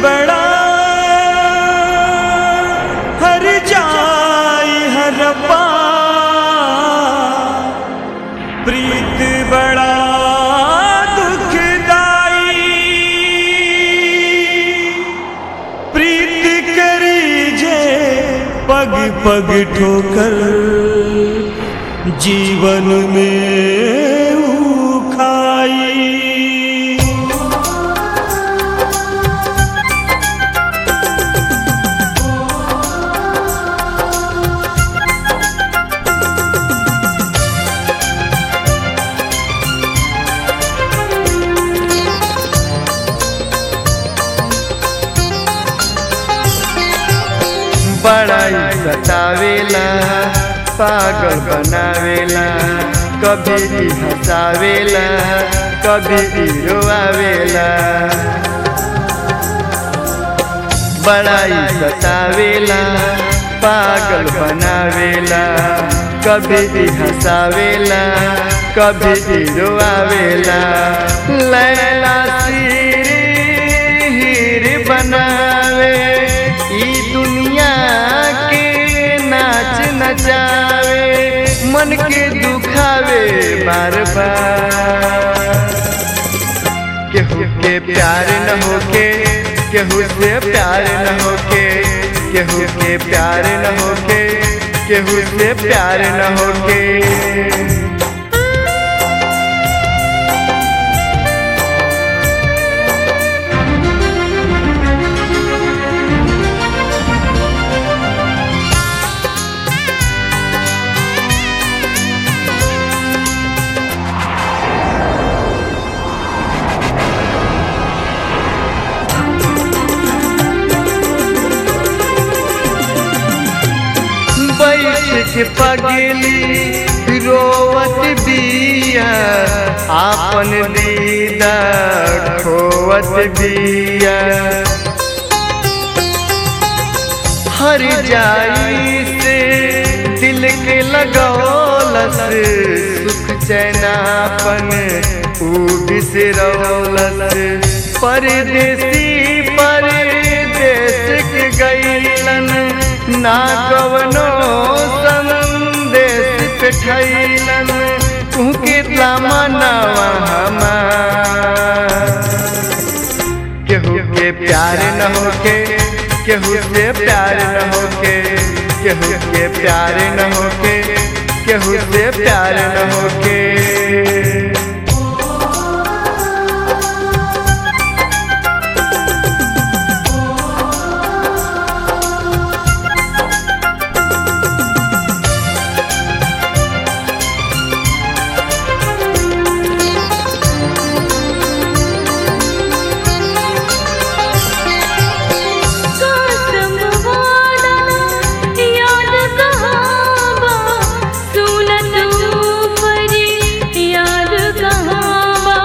बड़ा हर जाई हर पा प्रीत बड़ा दुखदाई प्रीत करी जे पग पग ठोकर जीवन में ऊ खाई बड़ाई सतावेला पागल बनावेला कभी भी हंसावेला कभी भी रोआवेला बड़ाई सतावेला पागल बनावेला कभी भी हंसावेला कभी भी रोआवेला लैला सिर हीर बनावे ई दुनिया के नाच नचावे मन के दुखावे बार बार केहू के प्यार न होके केहू से प्यार न होके केहू के प्यार न होके केहू से प्यार न होके बैठ के पगली रोवत बिया आपन दीदा खोवत बिया हर जाई से दिल के लगौलस सुख चैनापन ऊ बिसरौलस परदेसी परदेश के गईलन ना कवनो संदेश पे ठैलन तुहके मनावा हमार केहू के प्यार न होके केहू से प्यार न होके केहू के प्यार न होके केहू से प्यार न होके कसम वादा याद कहाँ बा सुनत ऊपरी याद कहाँ बा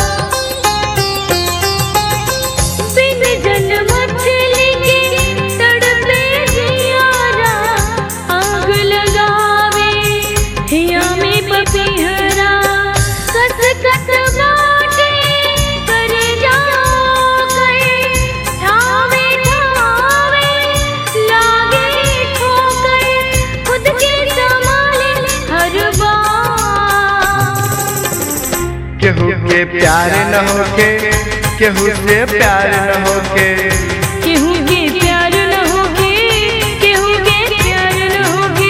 बिन जन मछली के तड़पे जियारा आग लगावे हिया में पपीहरा कस कस बाटे कर जाओ गए ठावे ठावे लागे ठोकर खुद के संभाले हर बार केहू के प्यार न होके केहू से प्यार न होके केहू के प्यार न होगे केहू के प्यार न होगे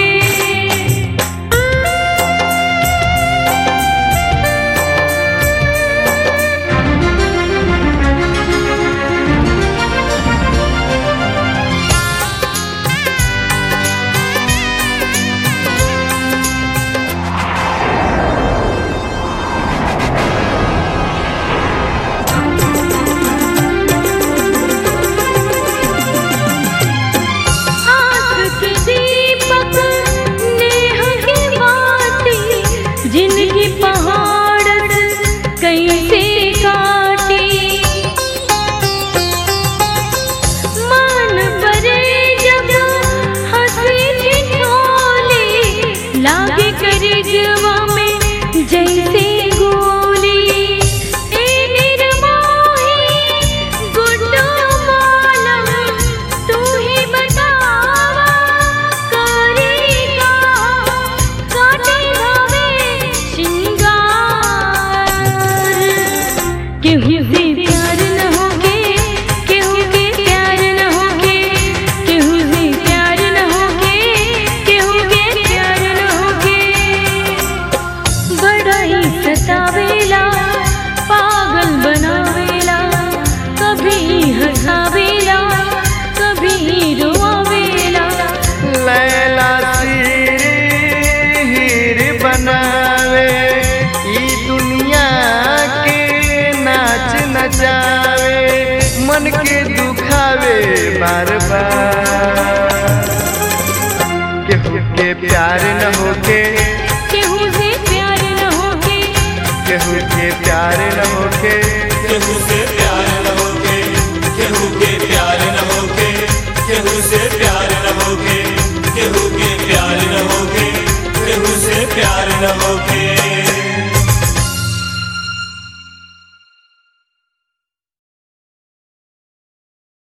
केहू मन के दुखावे बार बार केहू के प्यार न होके केहू से प्यार न होके केहू के प्यार न होके केहू से प्यार न होके केहू के प्यार न होके केहू से प्यार न होके केहू के प्यार न होके केहू से प्यार न होके